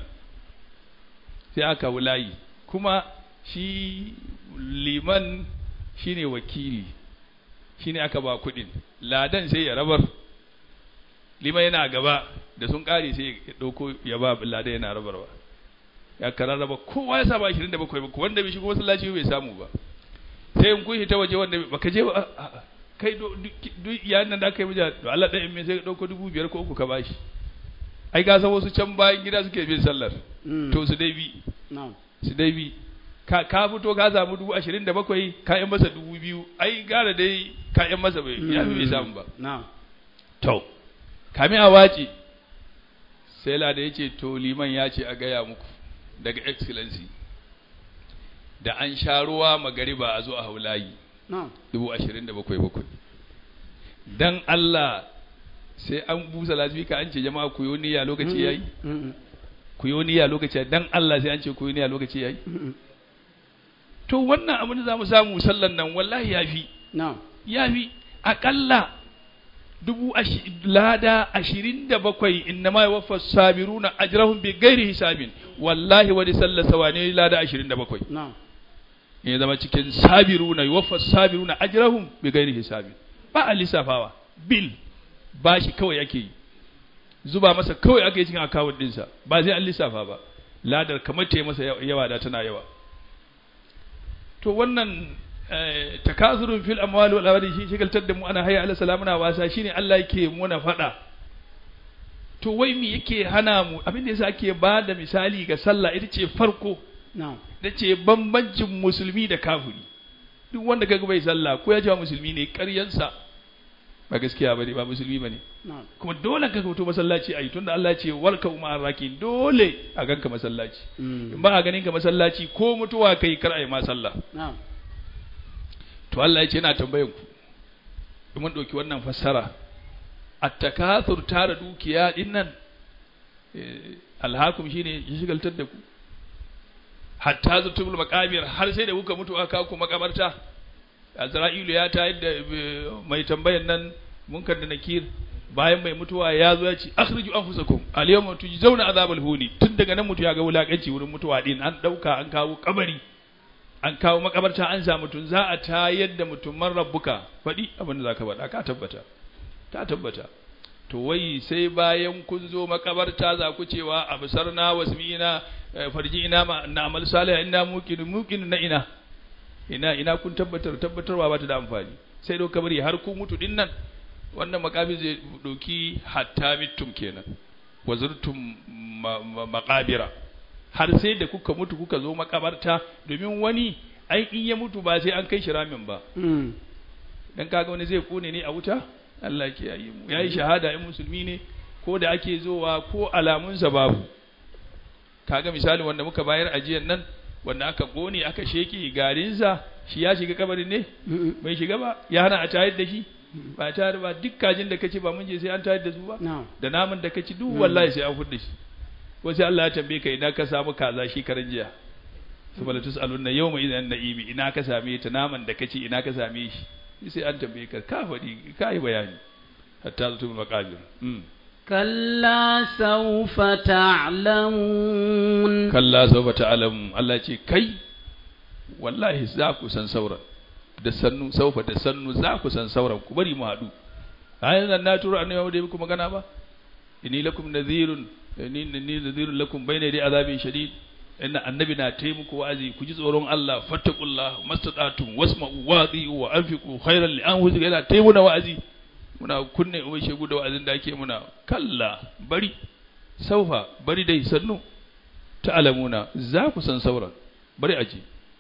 sai aka wulayi kuma shi liman shine wakili shine aka ba kudin ladan sai ya rabar liman yana gaba da sun kare sai ya dauko ya ba ladan yana rabarwa ya kararraba kowa ya saba 27 ba wanda bai shigo masallaci bai samu ba sai in kun ta waje wanda baka je ba a- a- a. kai do- duk duk yayin nan da aka yi mija to Allah ɗayan mai sai ka dauko dubu biyar ko uku ka bashi ai ga san wasu can bayan gida suke bin sallar mm to su dai bi na'am su dai bi ka ka fito ka samu dubu ashirin da bakwai ka yan masa dubu biyu ai gara dai ka yan masa bai ya fi bai samu ba na'am to kami a wace sai lada ya ce to liman ya ce a gaya muku daga excellency da an sha ruwa magariba a zo a haulayi na'am dubu ashirin da bakwai bakwai dan Allah sai an busa lasbika an ce jama'a ku yi niyya lokaci yayi mm ku yi niyya lokaci yayi dan Allah sai an ce ku yi niyya lokaci yayi mm to wannan abin da za mu samu sallan nan wallahi ya fi na'am ya fi aƙalla dubu ashi- lada ashirin da bakwai inna ma yawaffa sabiruna ajrahum bi ghairi hisabin wallahi wani sallar sawane lada ashirin da bakwai na'am in ya zama cikin sabiruna yuwaffa sabiruna ajrahum bi ghairi hisabi ba a lissafawa bil ba shi kawai ake yi zuba masa kawai ake yi cikin akawun dinsa ba zai an lissafa ba ladar kamar ta yi masa yawa da tana yawa to wannan takazurun fil amwal wal awlad shi shigaltar da mu ana hayya ala salamuna wasa shine Allah yake muna fada to wai me yake hana mu abin da yasa ake ba da misali ga sallah ita ce farko na'am da ce bambancin musulmi da kafiri duk wanda kaga bai sallah ko ya ce musulmi ne ƙaryansa ba gaskiya bane ba musulmi bane na'am kuma dole ka fito masallaci ayi tunda Allah ya ce warka umma rakin dole a ganka masallaci in ba a ganin ka masallaci ko mutuwa kai kar ayi ma sallah na'am to Allah ya ce yana tambayan ku in mun dauki wannan fassara at-takathur tara dukiya din nan alhakum shine ya shigaltar da ku hatta zutubul maqabir har sai da kuka mutu aka ku makabarta Azra'ilu ya ta yadda mai tambayan nan munkar da nakir bayan mai mutuwa ya zo ya ce akhriju anfusakum al-yawma tujzauna azabal huni tun daga nan mutu ya ga wulakanci wurin mutuwa din an dauka an kawo kabari an kawo makabarta an sa mutum za a tayar da mutum man rabbuka faɗi abin da zaka faɗa ka tabbata ka tabbata to wai sai bayan kun zo makabarta za ku cewa absarna wasmi'ina farji ina ma na amal salih inna muqin muqin na ina ina ina kun tabbatar tabbatarwa ba ta da amfani sai do kabari har ku mutu din nan wannan makabi zai doki hatta mittum kenan wazurtum maqabira har sai da kuka mutu kuka zo makabarta domin wani ai in ya mutu ba sai an kai shi ramin ba dan kaga wani zai kone ne a wuta Allah ke yi mu yayi shahada in musulmi ne ko da ake zowa ko alamunsa babu kaga misali wanda muka bayar ajiyan nan wanda aka gone aka sheke garinsa shi ya shiga kabarin ne bai shiga ba ya hana a tayar da shi ba tayar ba duk kajin da kace ba mun je sai an tayar da su ba da naman da kaci duk wallahi sai an fudda shi ko sai Allah ya tambaye ka ina ka samu kaza shi karan jiya subhana tusaluna yawma idan na'imi ina ka same ta naman da kaci ina ka same shi sai an tambaye ka ka faɗi ka yi bayani hatta zutu maqabir kalla sawfa ta'lamun kalla sawfa ta'lamun Allah ce kai wallahi za ku san sauran da sannu saufa da sannu za ku san sauran ku bari mu haɗu ayan nan na turo annabi da muku magana ba inni lakum nadhirun inni inni nadhirun lakum bayna yadi azabin shadid inna annabi na taimako wa'azi ku ji tsoron Allah fattaqullah mastata'tum wasma'u wa'zi wa anfiqu khairan li anfusikum yana taimuna wa'azi muna kunne ubai shegu da wa'azin da ake muna kalla bari saufa bari dai sannu ta'lamuna za ku san sauran bari aji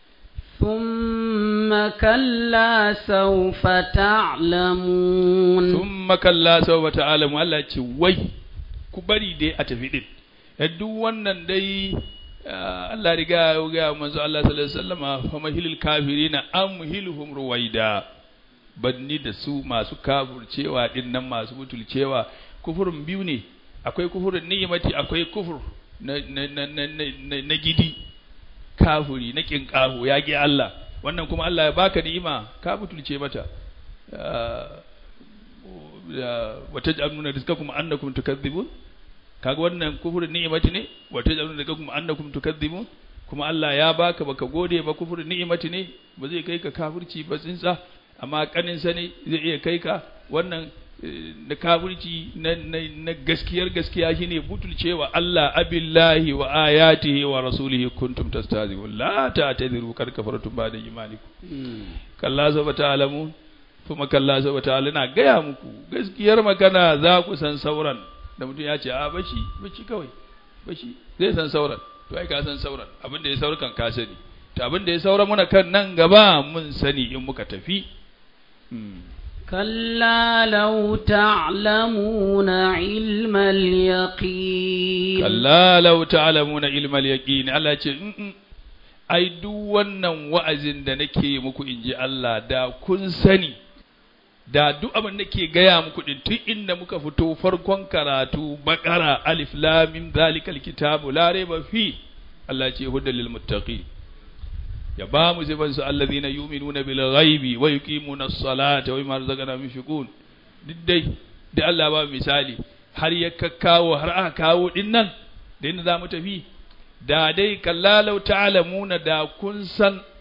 ثم كلا سوف تعلمون ثم كلا سوف تعلمون Allah ce wai ku bari dai a tafi din duk wannan dai Allah riga ya ga manzo Allah sallallahu alaihi wasallam fa mahilil kafirina amhiluhum ruwaida banni da su masu kafurcewa din nan masu butulcewa kufurin biyu ne akwai kufurin ni'imati akwai kufur na na na na, na gidi kafuri na kinkahu ya gi Allah wannan kuma Allah ya baka ni'ima ka butulce mata wa taj'aluna rizqakum annakum tukadzibun kaga wannan kufurin ni'imati ne wa taj'aluna rizqakum annakum tukadzibun kuma Allah ya baka baka gode ba kufurin ni'imati ne ba zai kai ka kafirci ba tsinsa amma kanin sa ne zai iya kai ka wannan na kafirci na, na, gaskiyar gaskiya shine butulcewa Allah abillahi wa ayatihi wa rasulihi kuntum tastazibun la ta'tadiru kar kafartum ba'da imanikum kalla saba ta'lamu kuma kalla saba ta'ala na gaya muku gaskiyar magana za ku san sauran da mutum ya ce a bashi bashi kawai bashi zai san sauran to ai ka san sauran abin da ya saura kan ka sani to abin da ya saura muna kan nan gaba mun sani in muka tafi كلا لو تعلمون علم اليقين كلا لو تعلمون علم اليقين Allah ce ai duk wannan wa'azin da nake muku inji Allah da kun sani da duk abin da ke gaya muku din tun inda muka fito farkon karatu bakara alif lam mim zalikal kitabu la raiba fi Allah ce hudal lil muttaqin ya ba mu zai su allazina yu'minuna bil ghaibi wa yuqimuna as-salata wa mimma razaqnahum yunfiqun duk dai da Allah ba misali har ya kakkawo har aka kawo din nan da inda zamu tafi da dai kallalau ta'lamuna da kun san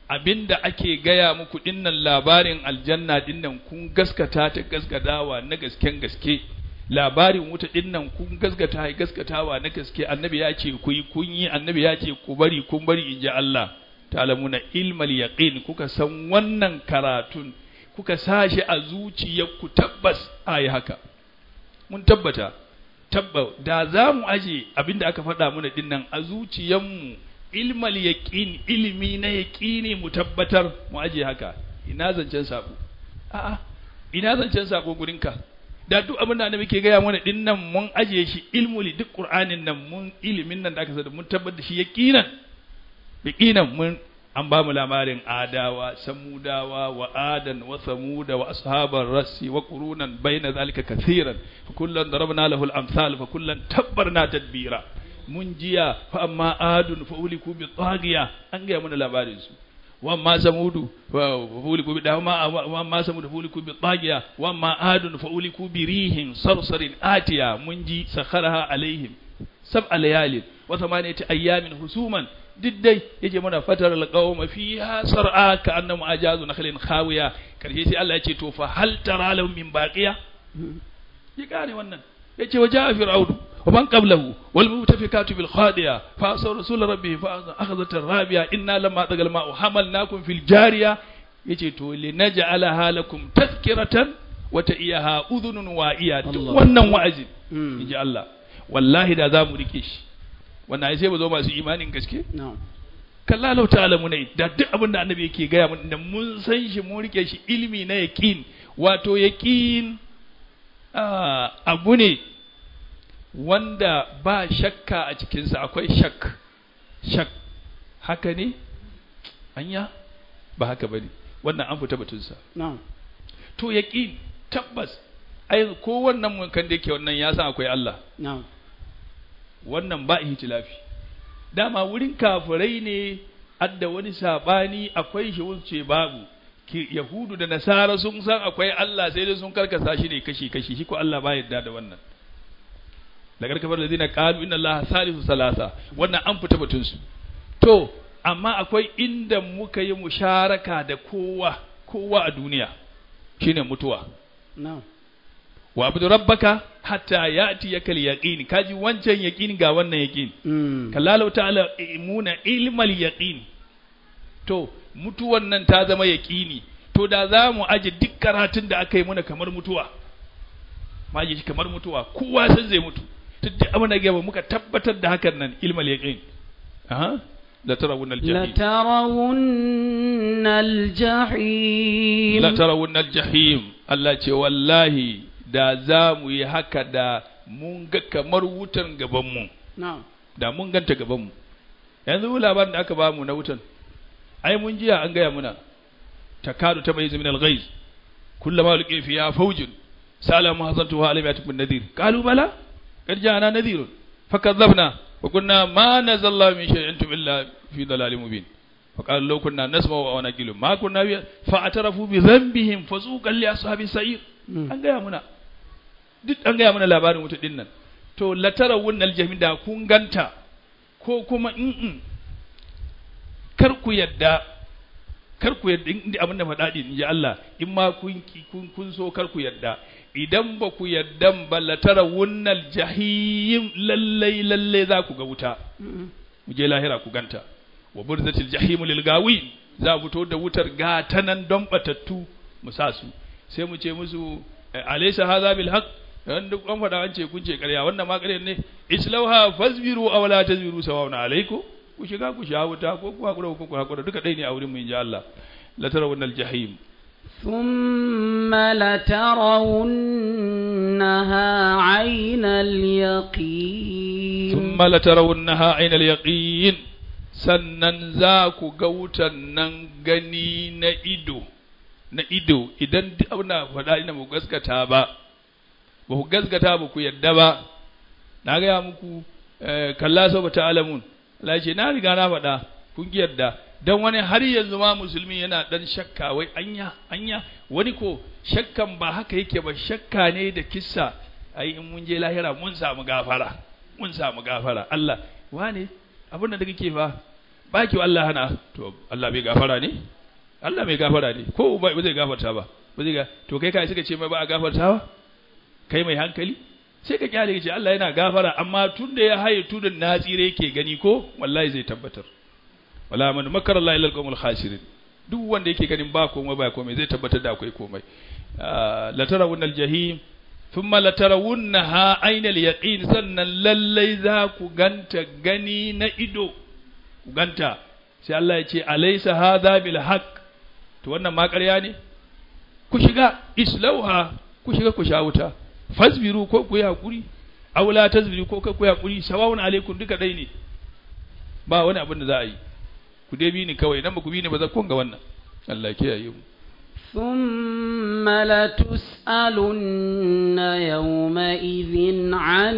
abinda ake gaya muku dinnan labarin aljanna dinnan kun gaskata ta gaskatawa na gasken gaske labarin wuta dinnan kun gaskata ya gaskatawa na gaske annabi ya ce ku yi kun yi annabi ya ce ku bari kun bari in ji Allah ta'lamuna ilmal yaqin kuka san wannan karatun kuka sashi a zuciyarku tabbas ayi haka mun tabbata tabba da za mu aje abinda aka faɗa mana dinnan a zuciyarmu ilmal yaqin ilimi na yaqini mu tabbatar mu aje haka ina zancen sabo a'a ina zancen sabo gurinka da duk abin da annabi ke gaya mana dinnan mun aje shi ilmuli duk qur'anin nan mun ilimin nan da aka sani mun tabbatar da shi yaqinan yaqinan mun an ba mu labarin adawa samudawa wa adan wa samuda wa ashabar rassi wa qurunan baina zalika kathiran fa kullan darabna lahu al-amsal fa kullan tabbarna tadbira mun jiya fa amma adun fa uliku bi taghiya an ga mana labarin su wa amma samudu fa uliku bi dama wa amma samudu fa uliku bi taghiya wa amma adun fa uliku bi rihin sarsarin atiya mun ji sakharaha alaihim sab'a layalin wa thamaniyati ayyamin husuman duk dai yake mana fatar alqawma fiha sar'a ka annamu ajazu nakhlin khawiya karshe sai Allah ya ce to fa hal tara lahum min baqiya ya gane wannan yace wa ja'a fir'aunu wa man qablahu wal mutafikatu bil khadiya fa asar rasul rabbih fa akhadhat ar-rabiya inna lamma tagal ma'u hamalnakum fil jariya yace to linaj'alaha lakum tadhkiratan wa ta'iyaha udhunun wa'iya duk wannan wa'azi inji Allah wallahi da za mu rike shi wannan ai sai ba zo masu imanin gaske kalla lau ta'lamu ne da duk abin da annabi yake gaya mun da mun san shi mun rike shi ilimi na yaqin wato yaqin abu ne wanda ba shakka a cikinsa akwai shak shak haka ne anya ba haka bane wannan an fita batunsa to yaqin tabbas ai ko wannan mun kan da yake wannan ya san akwai Allah wannan ba ihtilafi dama wurin kafirai ne adda wani sabani akwai shi wuce babu yahudu da nasara sun san akwai Allah sai dai sun karkasa shi ne kashi kashi shi ko Allah ba yadda da wannan lagar kafar da zina qalu inna Allah salisu salasa wannan an fita batun su to amma akwai inda muka yi musharaka da kowa kowa a duniya shine mutuwa na'am wa abudu rabbaka hatta yati yakal yaqin kaji wancan yaqin ga wannan yaqin kallahu ta'ala imuna ilmal yaqin to mutuwan nan ta zama yaqini to da za mu aje duk karatun da aka yi muna kamar mutuwa ma shi kamar mutuwa kowa san zai mutu duk abin da gaba muka tabbatar da hakan nan ilmal yaqin aha la tarawun al-jahim la tarawun al-jahim la tarawun al-jahim Allah ce wallahi da za mu yi haka da mun ga kamar wutan gabanmu da mun ganta gabanmu yanzu labarin da aka ba mu na wutan ai mun jiya an gaya muna takadu ta bayyiz min al-ghayz kullama ulqi fiha fawjun sala ma hazantu wa alim yatukun nadhir qalu bala qad ja'ana nadhir fakadzabna wa kunna ma nazalla min shay'in illa fi dalalin mubin فقال لو كنا نسمع أو نقول ما كنا فاعترفوا بذنبهم فذوقا لأصحاب السعير an gaya muna duk an gaya mana labarin wuta din nan to latara wunnal jahim da kun ganta ko kuma in kar ku yadda kar ku yadda in abin da faɗa din ji Allah in ma kun kun kun so kar ku yadda idan ba ku yadda ba latara wunnal jahim lallai lallai za ku ga wuta mu je lahira ku ganta wa burzatil jahim lil gawin za fito da wutar gatanan don batattu mu sa su sai mu ce musu alaysa hadha bil haqq dan duk an faɗa an ce kun ce ƙarya wannan ma ƙarya ne islauha fasbiru aw la tasbiru sawa'un alaykum ku shiga ku sha wuta ko ku hakura ko ku hakura duka dai ne a wurin mu inji Allah la tarawun al jahim ثم لترونها عين اليقين ثم لترونها عين اليقين sannan za ku ga wutan nan gani na ido na ido idan duk abin da faɗa ina mu gaskata ba ba ku gaskata ba ku yadda ba na gaya muku kalla sau ba ta'alamun Allah ce na riga na faɗa kun ki yadda dan wani har yanzu ma musulmi yana dan shakka wai anya anya wani ko shakkan ba haka yake ba shakka ne da kissa ai in mun je lahira mun samu gafara mun samu gafara Allah wane abin da kake fa baki wa Allah hana to Allah bai gafara ne Allah mai gafara ne ko ba ba zai gafarta ba ba zai ga to kai kai suka ce mai ba a gafartawa kai mai hankali sai ka kyale ka ce Allah yana gafara amma tun da ya haye tudun na tsire yake gani ko wallahi zai tabbatar wala man makar Allah ila alqawmul khasirin duk wanda yake ganin ba komai ba komai zai tabbatar da akwai komai la tarawun aljahim thumma la tarawunnaha aynal yaqin sannan lallai za ku ganta gani na ido ku ganta sai Allah ya ce alaysa hadha bil haqq to wannan ma ƙarya ne ku shiga islauha ku shiga ku sha wuta fasbiru ko ku yi hakuri aw la tasbiru ko ku yi hakuri sawawun alaikum duka dai ne ba wani abin da za a yi ku dai bi ni kawai idan ba ku bi ni ba za ku ga wannan Allah kiyaye mu ثم لتسألن يومئذ عن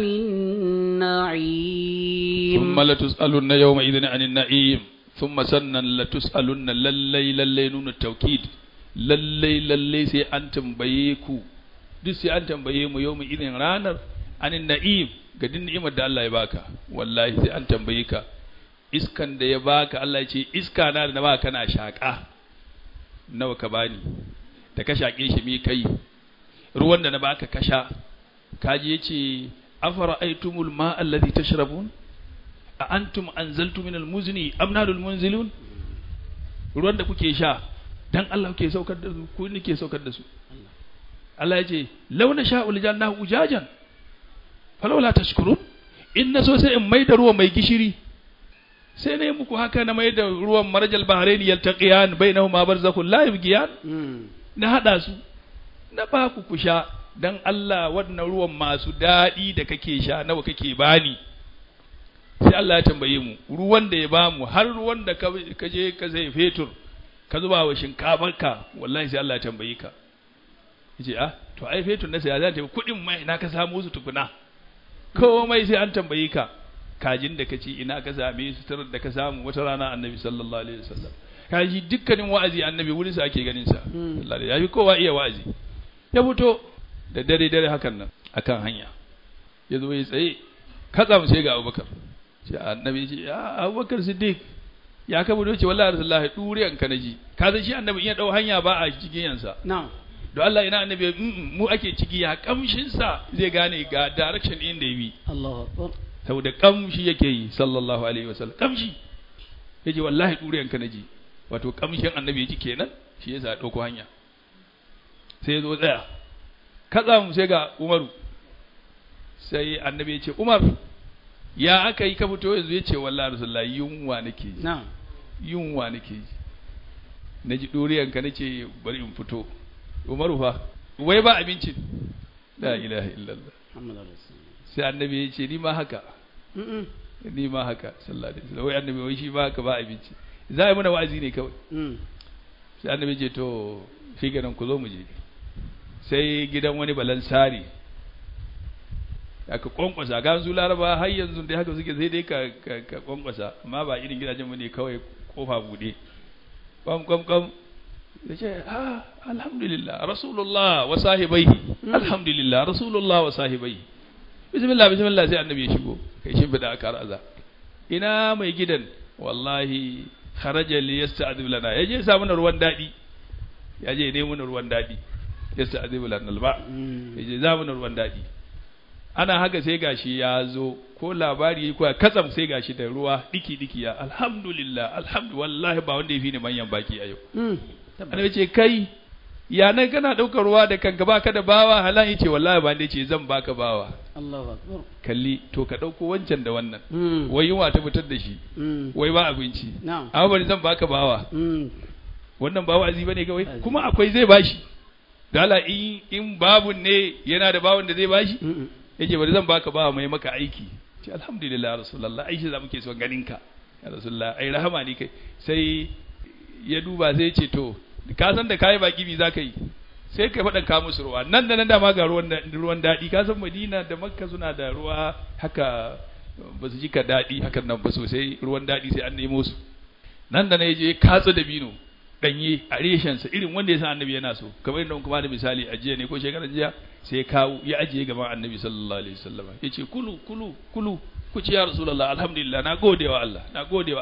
النعيم ثم لتسألن يومئذ عن النعيم ثم سنن لتسألن للي للي نون التوكيد للي للي سي أن تنبيكو duk sai an tambaye mu yau mu irin ranar anin na'im ga din ni'imar da Allah ya baka wallahi sai an tambaye ka iskan da ya baka Allah ya ce iska na da na baka kana shaka nawa ka bani da ka shake shi me kai ruwan da na baka kasha kaji yace afara aitumul ma alladhi tashrabun a antum anzaltu min almuzni am nahnu almunzilun ruwan da kuke sha dan Allah kuke saukar da su ko nake saukar da su Allah ya ce launa sha'ul janna ujajan falawla tashkurun in na so sai in mai da ruwan mai gishiri sai na yi muku haka na mai da ruwan marjal bahrain yaltaqiyan bainahuma barzakhun la yabghiyan na hada su na ba ku ku sha dan Allah wannan ruwan masu daɗi da kake sha nawa kake bani sai Allah ya tambaye mu ruwan da ya bamu har ruwan da ka je ka sai fetur ka zuba wa shinkafarka wallahi sai Allah ya tambaye ka yace ah to ai fetur na sai za ta kuɗin mai ina ka samu su tukuna komai sai an tambaye ka kajin da ka ci ina ka same suturar da ka samu wata rana annabi sallallahu alaihi wasallam kaji dukkanin wa'azi annabi wurin sa ake ganin sa sallallahu ya fi kowa iya wa'azi ya fito da dare dare hakan nan akan hanya ya zo ya tsaye katsam sai ga abubakar sai annabi ya ce ya abubakar siddiq ya ka bude ce wallahi rasulullahi duriyan ka naji ka san shi annabi in ya dau hanya ba a cikin yansa na'am don Allah ina annabi mu ake ciki ya kamshin sa zai gane ga direction din da ya bi Allahu akbar saboda kamshi yake yi sallallahu alaihi wasallam kamshi yace wallahi duriyan ka naji wato kamshin annabi yake kenan shi yasa ya dauko hanya sai ya zo tsaya katsa mu sai ga Umaru sai annabi ya ce Umar ya aka yi ka fito yanzu ya ce wallahi rasulullahi yunwa nake ji na'am yunwa nake ji na ji ɗoriyan ka nace bari in fito Umaru fa wai ba abincin la ilaha illallah Muhammadu Rasulullah sai annabi ya ce ni ma haka mm ni ma haka sallallahu alaihi wasallam wai annabi wai shi ba haka ba abinci za a yi mana wa'azi ne kawai mm sai annabi ya ce to shi ganin ku zo mu je sai gidan wani balansari aka kwankwasa ga su laraba har yanzu dai haka suke sai dai ka ka, ka kwankwasa amma ba irin gidajen mu ne kawai kofa bude kwam kwam kwam ya ce ah alhamdulillah rasulullah wa sahibaihi alhamdulillah rasulullah wa sahibaihi bismillah bismillah sai annabi ya shigo kai shi bida aka raza ina mai gidan wallahi kharaja li yasta'dib lana yaje ya sa mana ruwan dadi yaje ne mana ruwan dadi yasta'dib lana alba mm yaje za mana ruwan dadi ana haka sai gashi ya zo ko labari ko katsam sai gashi da ruwa diki diki ya alhamdulillah alhamdu wallahi ba wanda yafi ni manyan baki a yau mm annabi ce kai ya nan kana daukar ruwa da kanka baka da bawa halan yace wallahi ba ne ce zan baka bawa Allahu akbar kalli to ka dauko wancan da wannan mm wai yunwa ta fitar da shi mm wai ba abinci na'am amma bari zan baka bawa mm wannan ba wa'azi bane kawai Wa'azi. kuma akwai zai bashi dala in in babun ne yana da bawon da zai bashi mm yace bari zan baka bawa mai maka aiki ce alhamdulillah ya rasulullah ai shi za muke son ganin ka ya rasulullah ai rahama ne kai sai ya duba sai ya ce to ka san da kai baki bi zaka yi sai ka faɗa ka musu ruwa nan da nan da ma ga ruwan da- ruwan daɗi ka san Madina da Makka suna da ruwa haka ba su jika daɗi hakan nan ba sosai ruwan daɗi sai an nemo su nan da na je ya katsa da bino danye a reshensa irin wanda ya san annabi yana so kamar yadda kuma da misali a jiya ne ko shekaran jiya sai ya kawo ya ajiye gaban annabi sallallahu alaihi wasallam ya ce kulu kulu kulu ku ci ya rasulullah alhamdulillah na gode wa Allah na gode wa Allah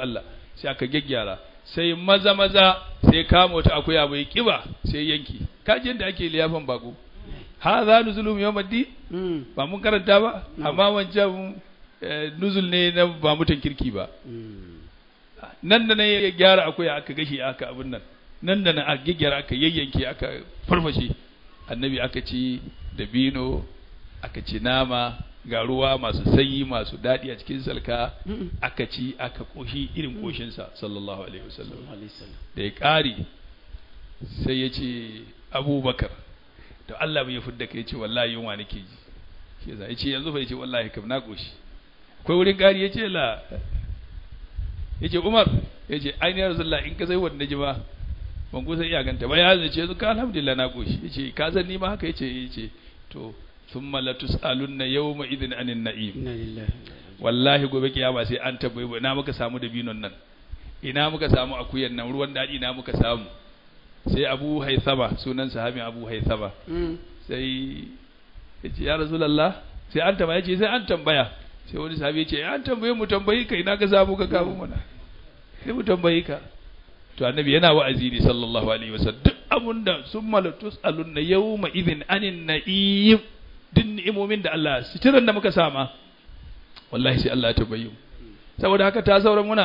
sai aka gyaggyara sai maza maza sai kama wata akuya bai kiba sai yanki kaji yadda ake liyafan bako ha za nuzulum yawmaddi Mm. ba mun karanta ba Mm. amma wancan eh, nuzul ne na ba mutan kirki ba Mm. nan da nan ya gyara akuya aka gashi aka abin nan nan da nan a gyaggyara aka yayyanke aka farfashe annabi aka ci dabino aka ci nama ga ruwa masu sanyi masu daɗi a cikin salka Mm. aka ci aka koshi irin koshinsa sallallahu alaihi wasallam Sallallahu alaihi wasallam. da ya ƙari sai ya ce abubakar da Allah bai fidda kai ce wallahi yunwa nake ji shi yasa ya ce yanzu fa ya ce wallahi kam na koshi akwai wurin ƙari ya ce la ya ce umar ya ce ainihin rasulullah in ka sai wanda ji ba ban kusa iya ganta ba ya zai ce yanzu ka alhamdulillah na koshi ya ce ka san ni ma haka ya ce ya ce to thumma la tus'alunna yawma idhin anin na'im Inna lillahi wa inna ilaihi wallahi gobe kiyama sai an tabbai ba ina muka samu dabinon nan ina muka samu akuyan nan ruwan daɗi ina muka samu sai abu haithama sunan sahabin abu haithama Mm. sai ya ce ya rasulallah sai an tambaya ce sai an tambaya sai wani sahabi ya ce an tambaye mu tambayi ka ina ka samu ka kawo mana sai mu tambayi ka to annabi yana wa'azi ne sallallahu alaihi wasallam duk abun da sun malatus alunna yawma idhin anin na'im duk ni'imomin da Allah sitiran da muka sama wallahi sai Allah ya tambaye mu saboda haka ta sauran muna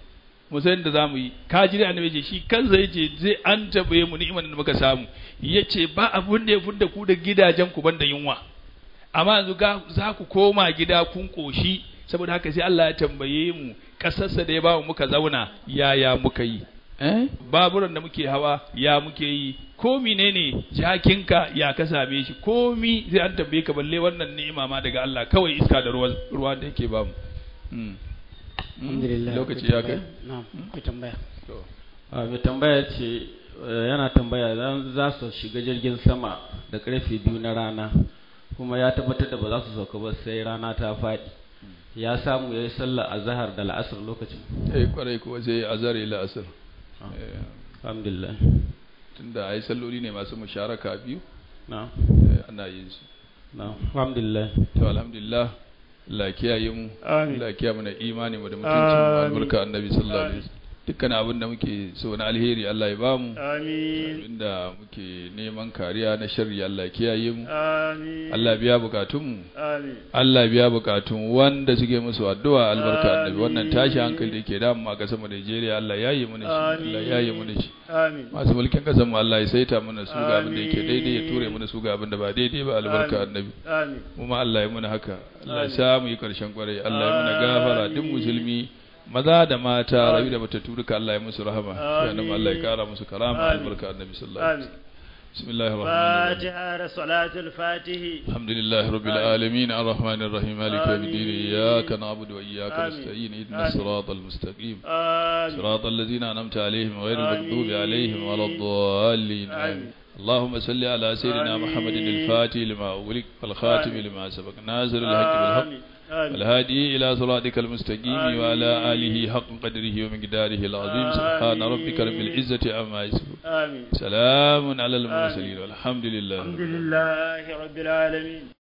mu san da zamu yi ka ji da annabi ce shi kansa yace zai an tambaye mu ni'imar da muka samu yace ba abun da ya fudda ku da gidajen ku banda yunwa amma yanzu ga za ku koma gida kun koshi saboda haka sai Allah ya tambaye mu kasarsa da ya bamu muka zauna yaya muka yi eh baburan da muke hawa ya muke yi ko menene jakinka ya ka same shi komi sai an tambaye ka balle wannan ni'ima ma daga Allah kawai iska da ruwan ruwa da yake bamu mm. Mm. Alhamdulillah. lokaci akwai ya kai tambaya? Na'am, akwai tambaya. to a mai tambaya ce eh, yana tambaya za- za su shiga jirgin sama da karfe biyu na rana kuma ya tabbatar da ba za su sauka ba sai rana ta faɗi ya samu ya yi sallah a zahar da la'asar lokacin eh kwarai kuwa sai azhar ila asr Ah. eh alhamdulillah tunda ai salloli ne masu musharaka biyu na eh, ana yin su na alhamdulillah to alhamdulillah Allah ya kiyaye mu Amin. Allah ya kiyaye mana imani mu da mutuncin mu Amin. albarka annabi sallallahu alaihi Amin. wasallam dukkan abin da muke so na alheri Allah ya bamu Amin. inda muke neman kariya na sharri Allah ya kiyaye mu Amin. Allah ya biya bukatun mu Amin. Allah ya biya bukatun wanda suke musu addu'a albarka annabi Amin. wannan tashi hankali da yake damu a kasar mu Najeriya Allah ya yi mana shi Allah ya yi mana shi Amin. masu mulkin kasar mu Allah ya saita mana su ga abin da yake Amin. daidai ya ture mana su ga abin da ba daidai ba albarka Amin. annabi Amin. mu ma Allah ya muna haka Allah ya Amin. sa mu yi karshen kwarai Allah ya muna gafara duk Amin. musulmi maza da mata Amin. rayu da matattu duka Allah ya musu rahama Amin. sannan Allah ya kara musu karama Amin. albarka annabi sallallahu alaihi Amin. wasallam bismillahir rahmanir rahim فاتحة صلاة الفاتح الحمد لله رب آمين. العالمين الرحمن الرحيم مالك يوم الدين آمين. إياك نعبد وإياك آمين. نستعين اهدنا آمين. الصراط المستقيم آمين صراط الذين أنعمت عليهم غير آمين. المغضوب عليهم ولا الضالين آمين. آمين اللهم صل على سيدنا آمين. محمد الفاتح لما أغلق والخاتم آمين. لما سبق ناصر الحق بالحق آمين آمين والهادي إلى صراطك المستقيم آمين. وعلى آله حق قدره ومقداره العظيم سبحان آمين. ربك رب العزة عما يصفون آمين سلام على المرسلين والحمد لله الحمد لله رب العالمين